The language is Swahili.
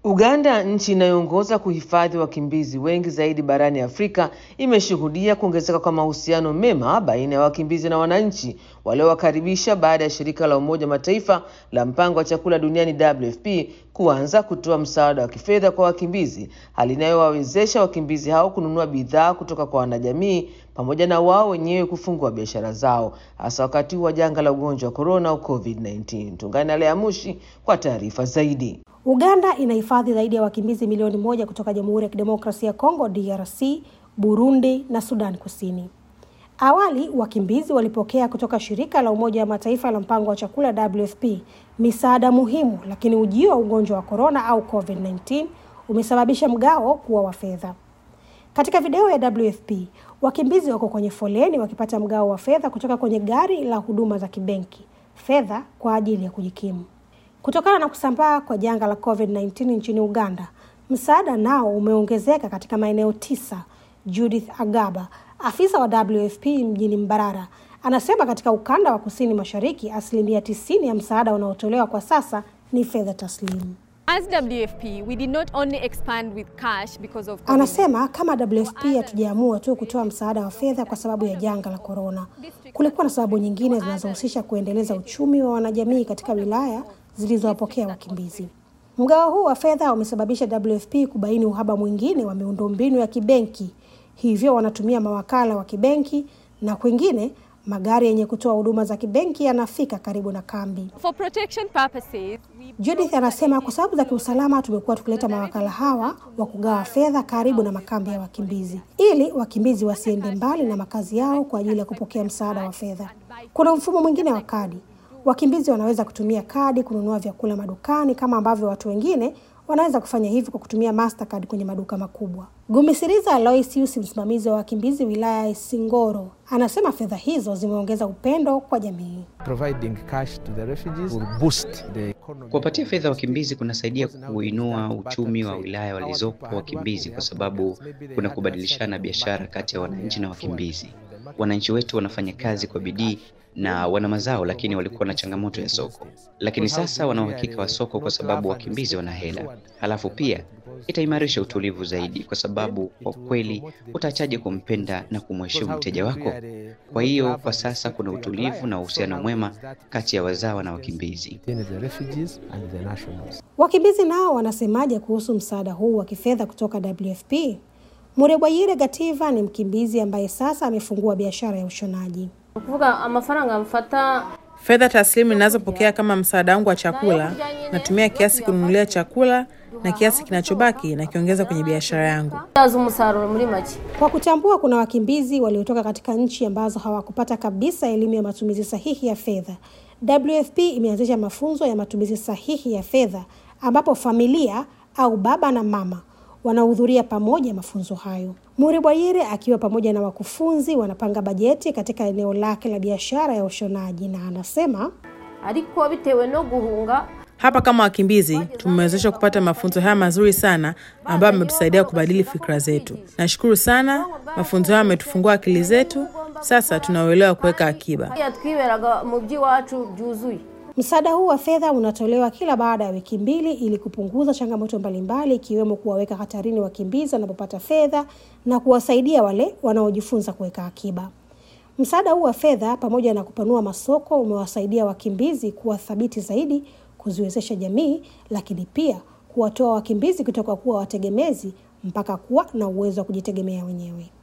Uganda, nchi inayoongoza kuhifadhi wakimbizi wengi zaidi barani Afrika, imeshuhudia kuongezeka kwa mahusiano mema baina ya wakimbizi na wananchi waliowakaribisha baada ya shirika la Umoja Mataifa la mpango wa chakula duniani WFP kuanza kutoa msaada wa kifedha kwa wakimbizi, hali inayowawezesha wakimbizi hao kununua bidhaa kutoka kwa wanajamii pamoja na wao wenyewe kufungua biashara zao, hasa wakati huu wa janga la ugonjwa wa korona au COVID-19. Tungane na Lea Mushi kwa taarifa zaidi. Uganda inahifadhi zaidi ya wakimbizi milioni moja kutoka Jamhuri ya Kidemokrasia ya Kongo DRC, Burundi na Sudan Kusini. Awali wakimbizi walipokea kutoka shirika la Umoja wa Mataifa la mpango wa chakula WFP misaada muhimu, lakini ujio wa ugonjwa wa korona au COVID-19 umesababisha mgao kuwa wa fedha. Katika video ya WFP, wakimbizi wako kwenye foleni wakipata mgao wa fedha kutoka kwenye gari la huduma za kibenki, fedha kwa ajili ya kujikimu. Kutokana na kusambaa kwa janga la COVID-19 nchini Uganda, msaada nao umeongezeka katika maeneo tisa. Judith Agaba, afisa wa WFP mjini Mbarara, anasema katika ukanda wa kusini mashariki, asilimia tisini ya msaada unaotolewa kwa sasa ni fedha taslimu. As WFP, we did not only expand with cash because of COVID. Anasema kama WFP hatujaamua tu kutoa msaada wa fedha kwa sababu ya janga la korona. Kulikuwa na sababu nyingine zinazohusisha kuendeleza uchumi wa wanajamii katika wilaya zilizowapokea wakimbizi. Mgao huu wa fedha umesababisha WFP kubaini uhaba mwingine wa miundombinu ya kibenki, hivyo wanatumia mawakala wa kibenki na kwingine magari yenye kutoa huduma za kibenki yanafika karibu na kambi. For protection purposes, we Judith anasema kwa sababu za kiusalama tumekuwa tukileta mawakala hawa wa kugawa fedha karibu na makambi ya wakimbizi ili wakimbizi wasiende mbali na makazi yao kwa ajili ya kupokea msaada wa fedha. Kuna mfumo mwingine wa kadi. Wakimbizi wanaweza kutumia kadi kununua vyakula madukani kama ambavyo watu wengine wanaweza kufanya hivyo kwa kutumia Mastercard kwenye maduka makubwa. Gumisiriza Aloysius, msimamizi wa wakimbizi wilaya ya Isingoro, anasema fedha hizo zimeongeza upendo kwa jamii. providing cash to the refugees will boost the economy. Kuwapatia fedha wakimbizi kunasaidia kuinua uchumi wa wilaya walizopo wakimbizi, kwa sababu kuna kubadilishana biashara kati ya wananchi na wakimbizi. Wananchi wetu wanafanya kazi kwa bidii na wana mazao, lakini walikuwa na changamoto ya soko, lakini sasa wana uhakika wa soko kwa sababu wakimbizi wana hela. Halafu pia itaimarisha utulivu zaidi, kwa sababu kwa kweli utaachaje kumpenda na kumheshimu mteja wako? Kwa hiyo kwa sasa kuna utulivu na uhusiano mwema kati ya wazawa na wakimbizi. Between the refugees and the nationals. Wakimbizi nao wanasemaje kuhusu msaada huu wa kifedha kutoka WFP? Murebwayire Gativa ni mkimbizi ambaye sasa amefungua biashara ya ushonaji. ukuvuga amafaranga mfata Fedha taslimu ninazopokea kama msaada wangu wa chakula, natumia kiasi kununulia chakula na kiasi kinachobaki nakiongeza kwenye biashara yangu. yaza umusaruro muri make Kwa kutambua kuna wakimbizi waliotoka katika nchi ambazo hawakupata kabisa elimu ya matumizi sahihi ya fedha, WFP imeanzisha mafunzo ya matumizi sahihi ya fedha ambapo familia au baba na mama wanahudhuria pamoja mafunzo hayo. Muri Bwayire akiwa pamoja na wakufunzi wanapanga bajeti katika eneo lake la biashara ya ushonaji, na anasema ariko bitewe no guhunga Hapa kama wakimbizi tumewezeshwa kupata mafunzo haya mazuri sana ambayo yametusaidia kubadili fikra zetu. Nashukuru sana, mafunzo haya yametufungua akili zetu. Sasa tunauelewa kuweka akiba. yatwiberaga mu by'iwacu byuzuye Msaada huu wa fedha unatolewa kila baada ya wiki mbili ili kupunguza changamoto mbalimbali ikiwemo kuwaweka hatarini wakimbizi wanapopata fedha na kuwasaidia wale wanaojifunza kuweka akiba. Msaada huu wa fedha pamoja na kupanua masoko umewasaidia wakimbizi kuwa thabiti zaidi, kuziwezesha jamii, lakini pia kuwatoa wakimbizi kutoka kuwa wategemezi mpaka kuwa na uwezo wa kujitegemea wenyewe.